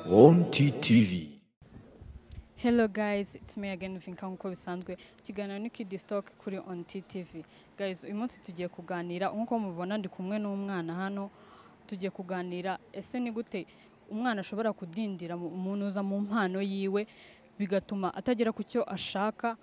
Ronti TV. Hello guys, it's me again Vinka nk'uko bisanzwe ikiganiro ni Kid Stock kuri on TTV. Guys, uyu munsi tugiye kuganira nk'uko mubibona ndi kumwe n'umwana hano tugiye kuganira ese ni gute umwana ashobora kudindira mu- umunuza mu mpano yiwe bigatuma atagera ku cyo ashaka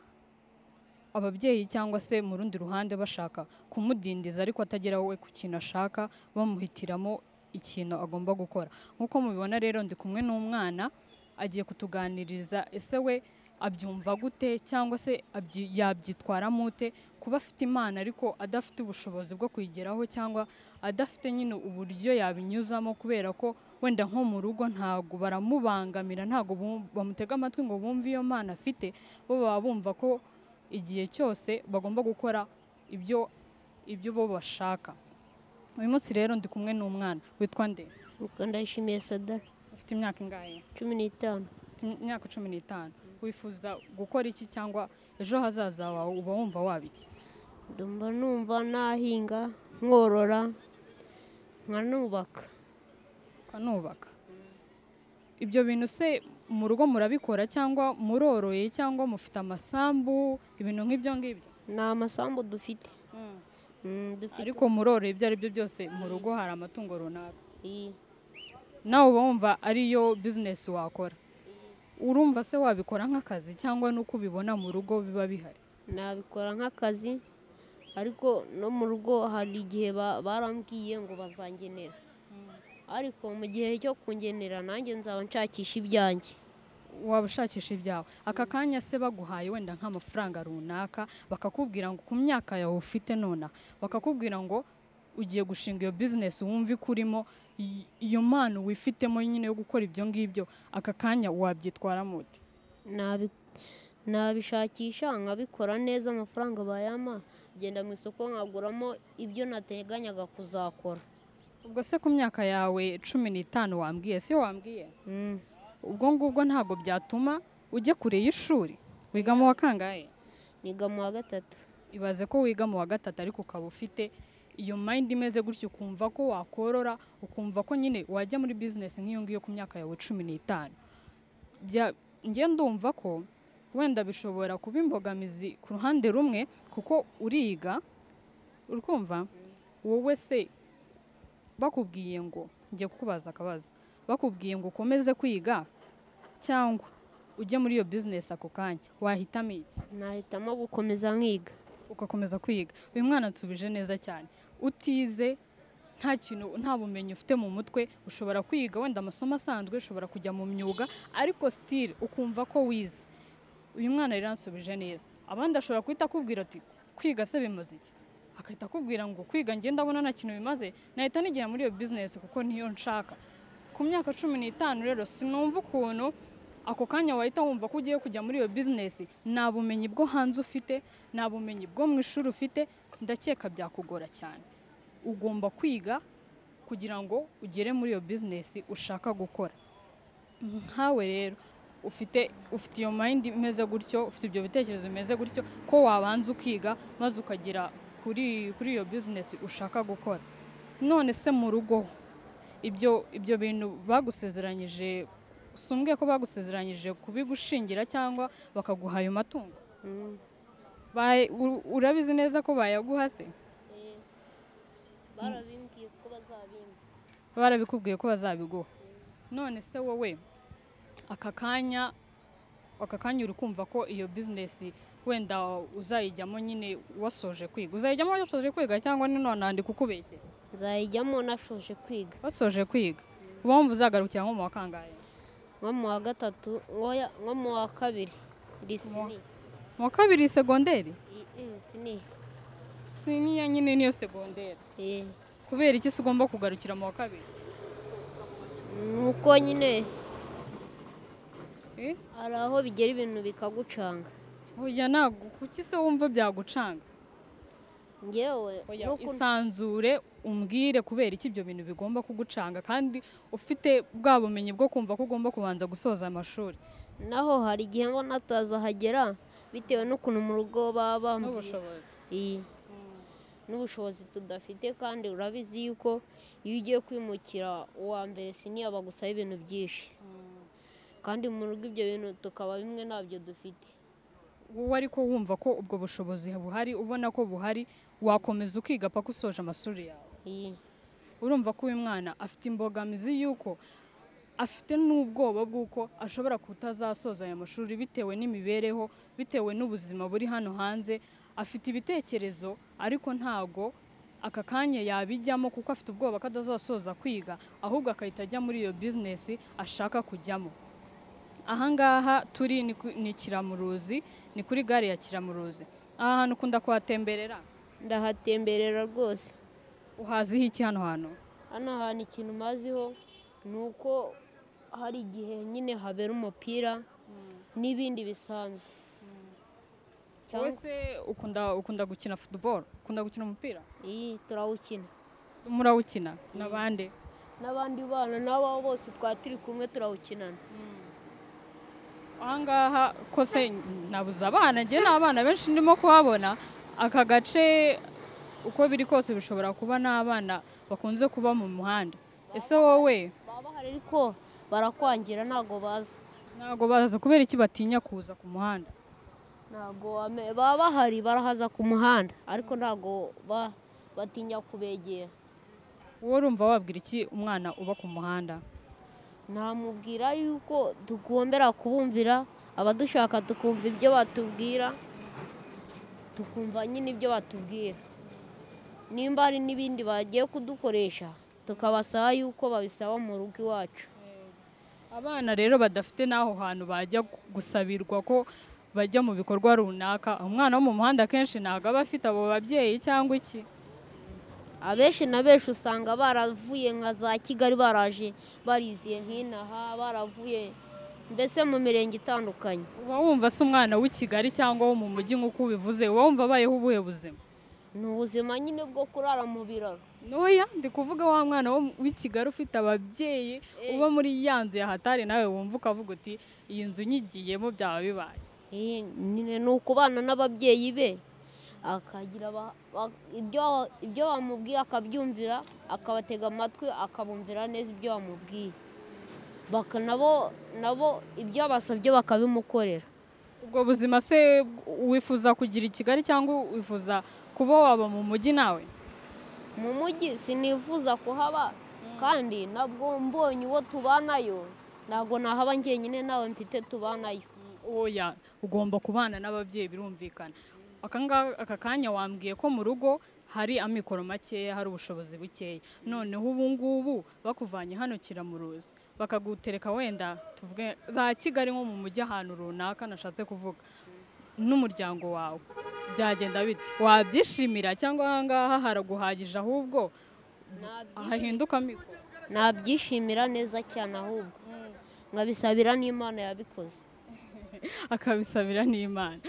ababyeyi cyangwa se mu rundi ruhande bashaka kumudindiza ariko atagera we ku kintu ashaka bamuhitiramo ikintu agomba gukora nk'uko mubibona rero ndi kumwe n'umwana agiye kutuganiriza ese we abyumva gute cyangwa se abyi- yabyitwaramo ute kuba afite impano ariko adafite ubushobozi bwo kuyigeraho cyangwa adafite nyine uburyo yabinyuzamo kubera ko wenda nko mu rugo ntabwo baramubangamira ntabwo bum- bamutega amatwi ngo bumve iyo mpano afite bo baba bumva ko igihe cyose bagomba gukora ibyo ibyo bo bashaka uyu munsi rero ndi kumwe n'umwana witwa nde Ubwo ndayishimiye sadara ufite imyaka ingahe cumi n'itanu Ufite imyaka cumi n'itanu wifuza gukora iki cyangwa ejo hazaza wawe uba wumva waba iki ndumva numva nahinga nkorora nkanubaka ukanubaka ibyo bintu se mu rugo murabikora cyangwa muroroye cyangwa mufite amasambu ibintu nk'ibyo ngibyo ni amasambu dufite Mm, dufite ariko muroroye ibyo ari byo byose mu rugo hari amatungo runaka iyi. nawe uba wumva ariyo bizinesi wakora urumva se wabikora nk'akazi cyangwa nuko ubibona mu rugo biba bihari nabikora nk'akazi ariko no mu rugo hari igihe ba- barambwiye ngo bazangenera ariko mu gihe cyo kungenera nanjye nzaba nshakisha ibyanjye waba ushakisha ibyawe aka kanya se baguhaye wenda nk'amafaranga runaka bakakubwira ngo ku myaka yawe ufite nonaha bakakubwira ngo ugiye gushinga iyo bizinesi wumva ikurimo i- iyo mpano wifitemo nyine yo gukora ibyo ngibyo aka kanya wabyitwaramo ute Nabi- nabishakisha nkabikora neza amafaranga bayama ngenda mu isoko nkaguramo ibyo nateganyaga kuzakora ubwo se ku myaka yawe cumi n'itanu wambwiye si wambwiye Mm. ubwo ngubwo ntabwo byatuma ujya kure y'ishuri wiga mu wa kangahe niga mu wa gatatu ibaze ko wiga mu wa gatatu ariko ukaba ufite iyo mayindi imeze gutyo ukumva ko wakorora ukumva ko nyine wajya muri bizinesi nk'iyo ngiyo ku myaka yawe cumi n'itanu Bya- njye ndumva ko wenda bishobora kuba imbogamizi ku ruhande rumwe kuko uriga uri kumva wowe se bakubwiye ngo njye kukubaza akabazo bakubwiye ngo ukomeze kwiga cyangwa ujye muri iyo bizinesi ako kanya wahitamo iki nahitamo gukomeza nkiga ugakomeza kwiga uyu mwana ansubije neza cyane utize nta kintu nta bumenyi ufite mu mutwe ushobora kwiga wenda amasomo asanzwe ushobora kujya mu myuga ariko sitire ukumva ko wize uyu mwana rero ansubije neza abandi ashobora guhita akubwira ati kwiga se bimaze iki agahita akubwira ngo kwiga njye ndabona nta kintu bimaze nahita nigera muri iyo bizinesi kuko niyo nshaka ku myaka cumi n'itanu rero sinumva ukuntu ako kanya wahita wumva ko ugiye kujya muri iyo bizinesi nta bumenyi bwo hanze ufite nta bumenyi bwo mu ishuri ufite ndakeka byakugora cyane ugomba kwiga kugira ngo ugere muri iyo bizinesi ushaka gukora nkawe rero ufite ufite iyo mayindi imeze gutyo ufite ibyo bitekerezo bimeze gutyo ko wabanza ukiga maze ukagera kuri kuri iyo bizinesi ushaka gukora none se mu rugo ibyo ibyo bintu bagusezeranyije sumbwe ko bagusezeranyije kubigushingira cyangwa bakaguha ayo matungo Mm. Baye- u- urabizi neza ko bayaguha se barabimbwiye ko bazabimba barabikubwiye ko bazabiguha none se wowe aka kanya aka kanya uri kumva ko iyo bizinesi wenda uzayijyamo nyine wasoje kwiga uzayijyamo wasoje kwiga cyangwa ni none ndi kukubeshye nzayijyamo nashoje kwiga wasoje kwiga uba wumva uzagarukira nko mu wa kangahe nko mu wa gatatu oya, nko mu wa kabiri iri sini mu wa kabiri segonderi I- eh, sini si niya nyine niyo segonderi Eh, kubera iki se ugomba kugarukira mu wa kabiri nuko nyine Eh? hari aho bigera ibintu bikagucanga oya ntabwo kuki se wumva byagucanga ngewe Oya, n'ukuntu- isanzure umbwire kubera iki ibyo bintu bigomba kugucanga kandi ufite bwa bumenyi bwo kumva ko ugomba kubanza gusoza amashuri naho hari igihe ngo natazahagera bitewe n'ukuntu mu rugo baba bambwiye. n'ubushobozi Iyi. n'ubushobozi tudafite kandi urabizi yuko iyo ugiye kwimukira uwa mbere siniya bagusaba ibintu byinshi kandi mu rugo ibyo bintu tukaba bimwe ntabyo dufite wowe ariko wumva ko ubwo bushobozi buhari ubona ko buhari wakomeza ukiga paka usoje amashuri yawe iyi urumva ko uyu mwana afite imbogamizi y'uko afite n'ubwoba bw'uko ashobora kutazasoza aya mashuri bitewe n'imibereho bitewe n'ubuzima buri hano hanze afite ibitekerezo ariko ntago aka kanya yabijyamo kuko afite ubwoba ko atazasoza kwiga ahubwo agahita ajya muri iyo bizinesi ashaka kujyamo ahangaha turi ni ku- ni kiramuruzi ni kuri gare ya kiramuruzi aha hantu ukunda kuhatemberera ndahatemberera rwose uhaziho iki hano hantu hano hantu ikintu umaziho ni uko hari igihe nyine habera umupira n'ibindi bisanzwe wowe cyangwa se ukunda ukunda gukina futuboro ukunda gukina umupira iyi turawukina murawukina n'abandi n'abandi bana n'ababo bose twaba turi kumwe turawukinana ahangaha ko se nabuze abana njye n'abana benshi ndimo kuhabona aka gace uko biri kose bishobora kuba n'abana bakunze kuba mu muhanda ese wowe baba bahari ariko barakwangira ntabwo baza ntabwo baza kubera iki batinya kuza ku muhanda ntabwo wame- baba bahari barahaza ku muhanda ariko ntabwo ba- batinya kubegera wowe urumva wabwira iki umwana uba ku muhanda namubwira yuko tugombera kubumvira abadushaka tukumva ibyo batubwira tukumva nyine ibyo batubwira nimba hari n'ibindi bagiye kudukoresha tukabasaba yuko babisaba mu rugo iwacu abana rero badafite n'aho hantu bajya gusabirwa ko bajya mu bikorwa runaka umwana wo mu muhanda akenshi ntabwo aba afite abo babyeyi cyangwa iki abenshi na benshi usanga baravuye nka za kigali baraje bariziye nk'inaha baravuye mbese mu mirenge itandukanye uba wumva se umwana w'i kigali cyangwa wo mu mujyi nk'uko ubivuze uba wumva abayeho ubuhe buzima ni ubuzima nyine bwo kurara mu biraro ntoya ndi kuvuga wa mwana wo mu- w'i kigali ufite ababyeyi uba muri ya nzu ya hatari nawe wumva ukavuga uti iyi nzu nyigiyemo byaba bibaye Eh, nyine ni ukubana n'ababyeyi be akagira aba- ba- ibyo ibyo bamubwiye akabyumvira akabatega amatwi akabumvira neza ibyo bamubwiye Baka- nabo nabo ibyo abasabye bakabimukorera ubwo buzima se wifuza kugira i kigali cyangwa wifuza kuba waba mu mujyi nawe mu mujyi sinifuza kuhaba kandi nabwo mbonye uwo tubanayo ntabwo nahaba njyenyine nawe mfite tubanayo oya ugomba kubana n'ababyeyi birumvikana Aka nga- aka kanya wambwiye ko mu rugo hari amikoro makeya hari ubushobozi bukeya noneho ubu ngubu bakuvanye hano kiramuruzi bakagutereka wenda tuvuge za kigali nko mu mujyi ahantu runaka nashatse kuvuga n'umuryango wawe byagenda biti wabyishimira cyangwa ahangaha haraguhagije ahubwo hahinduka amikoro nabyishimira neza cyane ahubwo nkabisabira n'imana yabikoze akabisabira n'imana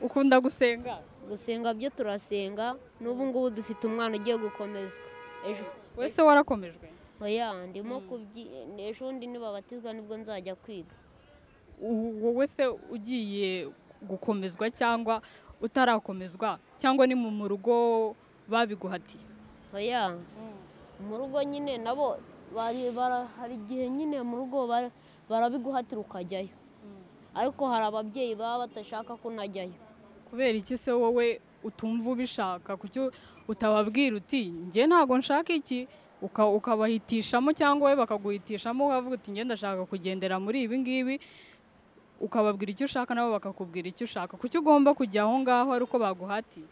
ukunda gusenga gusenga byo turasenga n'ubu ngubu dufite umwana ugiye gukomezwa ejo wese warakomejwe oya ndimo kubyi ejo bundi nibabatizwa nibwo nzajya kwiga wowe se ugiye gukomezwa cyangwa utarakomezwa cyangwa ni mu rugo babiguhatiye oya mu rugo nyine nabo bari- bara- hari igihe nyine mu rugo bara- barabiguhatira ukajyayo ariko hari ababyeyi baba badashaka ko unajyayo kubera iki se wowe utumva ubishaka kuki utababwira uti njye ntabwo nshaka iki Uka- ukabahitishamo cyangwa wowe bakaguhitishamo ukavuga uti njye ndashaka kugendera muri ibi ngibi ukababwira icyo ushaka nabo bakakubwira icyo ushaka kuki ugomba kujya aho ngaho ari uko baguhatiye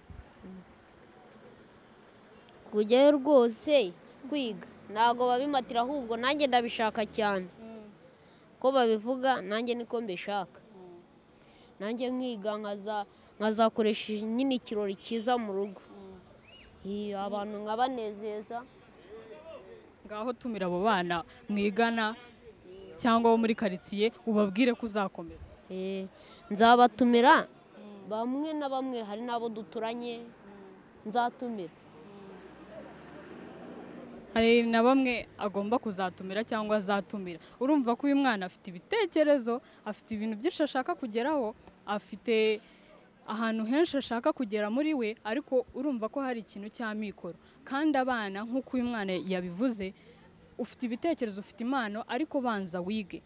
kujyayo rwose kwiga ntabwo babimatira ahubwo nanjye ndabishaka cyane ko babivuga nanjye niko mbishaka nanjye nkiga nkaza nkazakoresha nyine ikirori cyiza mu rugo Iyo, abantu nkabanezeza ngaho tumira abo bana mwigana cyangwa bo muri karitsiye ubabwire ko uzakomeza Eh, nzabatumira bamwe na bamwe hari n'abo duturanye nzatumira hari na bamwe agomba kuzatumira cyangwa azatumira urumva ko uyu mwana afite ibitekerezo afite ibintu byinshi ashaka kugeraho afite ahantu henshi ashaka kugera muri we ariko urumva ko hari ikintu cy'amikoro kandi abana nk'uko uyu mwana yabivuze ufite ibitekerezo ufite impano ariko banza wige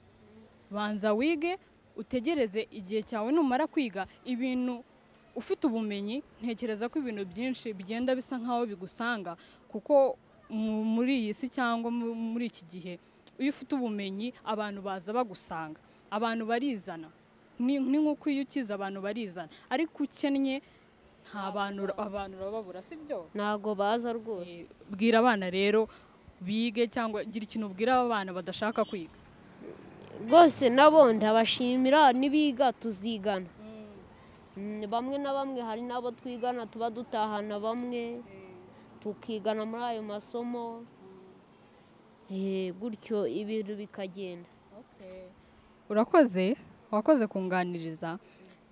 banza wige utegereze igihe cyawe numara kwiga ibintu ufite ubumenyi ntekereza ko ibintu byinshi bigenda bisa nk'aho bigusanga kuko mu- muri iyi si cyangwa mu- muri iki gihe iyo ufite ubumenyi abantu baza bagusanga abantu barizana ni ni nk'uko iyo ukize abantu barizana ariko ukennye nta bantu ura- abantu urababura si byo ntabwo baza rwose Eh, bwira abana rero bige cyangwa gira ikintu ubwira aba bana badashaka kwiga rwose nabo ndabashimira n'ibiga tuzigana Mm, bamwe na bamwe hari n'abo twigana tuba dutahana bamwe tukigana muri ayo masomo Eh, gutyo ibintu bikagenda urakoze wakoze kunganiriza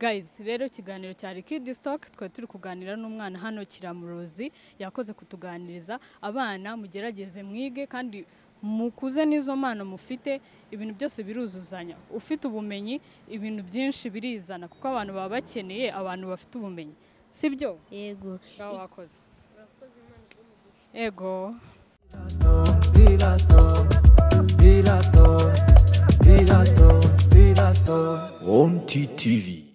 gayizi rero ikiganiro cya rikidi sitoke twari turi kuganira n'umwana hano kiramurozi yakoze kutuganiriza abana mugerageze mwige kandi mukuze n'izo mpano mufite ibintu byose biruzuzanya ufite ubumenyi ibintu byinshi birizana kuko abantu baba bakeneye abantu bafite ubumenyi sibyo yego ngaho wakoze ego Erastor, Erastor, Erastor, Erastor, Onti TV.